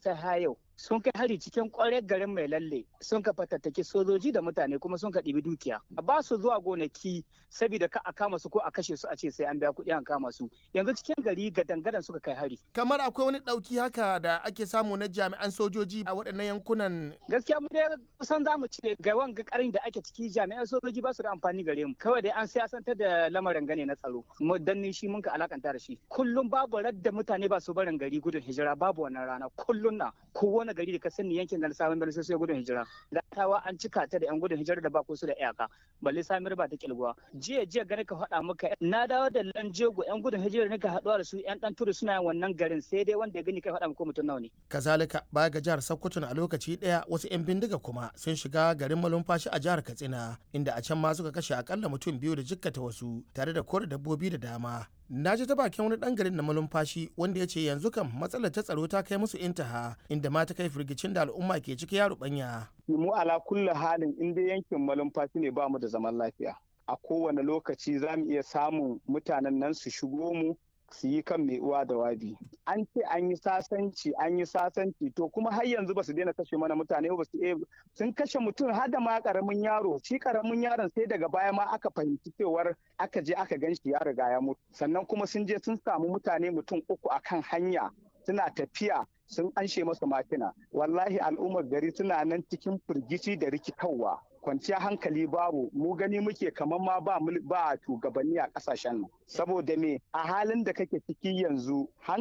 ta hayau sun kai hari cikin kwarar garin mai lalle sun ka fatattaki sojoji da mutane kuma sun ka ɗibi dukiya ba su zuwa gonaki saboda ka a kama su ko a kashe su a ce sai an biya kuɗi an kama su yanzu cikin gari ga dangadan suka kai hari kamar akwai wani ɗauki haka da ake samu na jami'an sojoji a waɗannan yankunan gaskiya mu dai kusan za mu ce ga wanga karin da ake ciki jami'an sojoji ba su da amfani gare mu kawai dai an siyasantar da lamarin gane na tsaro mu danni shi mun ka alakanta da shi kullum babu radda mutane ba su barin gari gudun hijira babu wannan rana kullum na kowane gari da ka sani yankin da sabon birni sai gudun hijira da tawa an cika ta da yan gudun hijira da ba su da iyaka balle samir ba ta kilguwa jiya jiya gani ka faɗa maka na dawo da lanjego yan gudun hijira ne ka haɗuwa da su yan ɗan turu suna yin wannan garin sai dai wanda ya gani kai faɗa maka mutum nawa ne. kazalika baya ga jihar sokoto a lokaci ɗaya wasu yan bindiga kuma sun shiga garin malumfashi a jihar katsina inda a can ma suka kashe akalla mutum biyu da jikkata wasu tare da kore dabbobi da dama na ji ta bakin wani dan garin na malumfashi wanda ya ce yanzu kam matsalar ta tsaro ta kai musu intaha inda ma ta kai firgicin da al'umma ke ciki ya rubanya. mu ala kulli halin in dai yankin malumfashi ne ba mu da zaman lafiya a kowane lokaci za mu iya samun mutanen nan su shigo mu su yi kan mai uwa da wabi an ce an yi sasanci an yi sasanci to kuma har yanzu ba su daina kashe mana mutane ba su sun kashe mutum har da ma karamin yaro shi karamin yaron sai daga baya ma aka fahimci cewar aka je aka gan shi ya riga ya mutu sannan kuma sun je sun samu mutane mutum uku akan hanya suna tafiya sun anshe masa makina wallahi al'ummar gari suna nan cikin firgici da rikitarwa kwanciya hankali babu mu gani muke kamar ma ba ba shugabanni a kasashen nan saboda me a halin da kake ciki yanzu